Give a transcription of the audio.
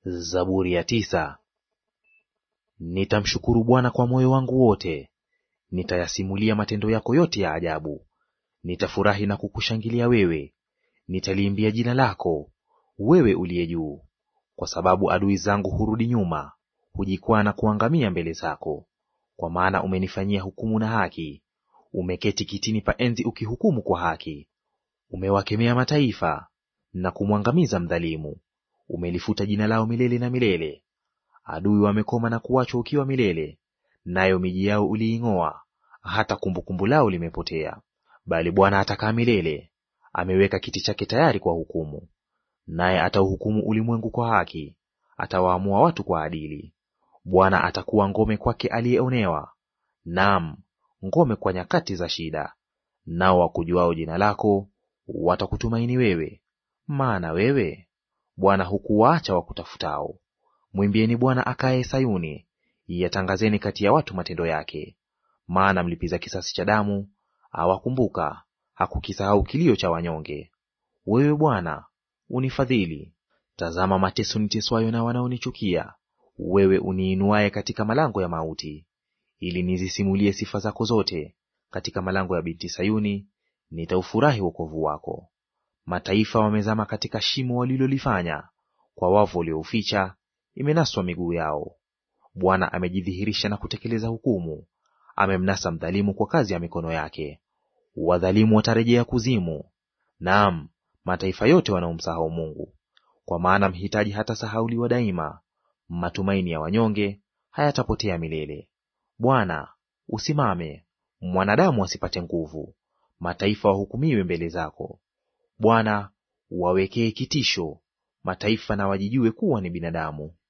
Zaburi ya tisa. Nitamshukuru Bwana kwa moyo wangu wote, nitayasimulia matendo yako yote ya ajabu. Nitafurahi na kukushangilia wewe, nitaliimbia jina lako, wewe uliye juu. Kwa sababu adui zangu hurudi nyuma, hujikwaa na kuangamia mbele zako. Kwa maana umenifanyia hukumu na haki, umeketi kitini pa enzi ukihukumu kwa haki. Umewakemea mataifa na kumwangamiza mdhalimu. Umelifuta jina lao milele na milele. Adui wamekoma na kuachwa ukiwa milele, nayo miji yao uliing'oa, hata kumbukumbu lao limepotea. Bali Bwana atakaa milele, ameweka kiti chake tayari kwa hukumu. Naye atauhukumu ulimwengu kwa haki, atawaamua watu kwa adili. Bwana atakuwa ngome kwake aliyeonewa, naam, ngome kwa nyakati za shida. Nao wakujuao jina lako watakutumaini wewe, maana wewe Bwana hukuwaacha wakutafutao. Mwimbieni Bwana akaye Sayuni, yatangazeni kati ya watu matendo yake. Maana mlipiza kisasi cha damu awakumbuka, hakukisahau kilio cha wanyonge. Wewe Bwana unifadhili. Tazama mateso niteswayo na wanaonichukia, wewe uniinuaye katika malango ya mauti, ili nizisimulie sifa zako zote. Katika malango ya binti Sayuni nitaufurahi wokovu wako. Mataifa wamezama katika shimo walilolifanya, kwa wavu waliouficha imenaswa miguu yao. Bwana amejidhihirisha na kutekeleza hukumu, amemnasa mdhalimu kwa kazi ya mikono yake. Wadhalimu watarejea kuzimu, naam, mataifa yote wanaomsahau Mungu. Kwa maana mhitaji hatasahauliwa daima, matumaini ya wanyonge hayatapotea milele. Bwana, usimame, mwanadamu asipate nguvu, mataifa wahukumiwe mbele zako. Bwana, wawekee kitisho mataifa, na wajijue kuwa ni binadamu.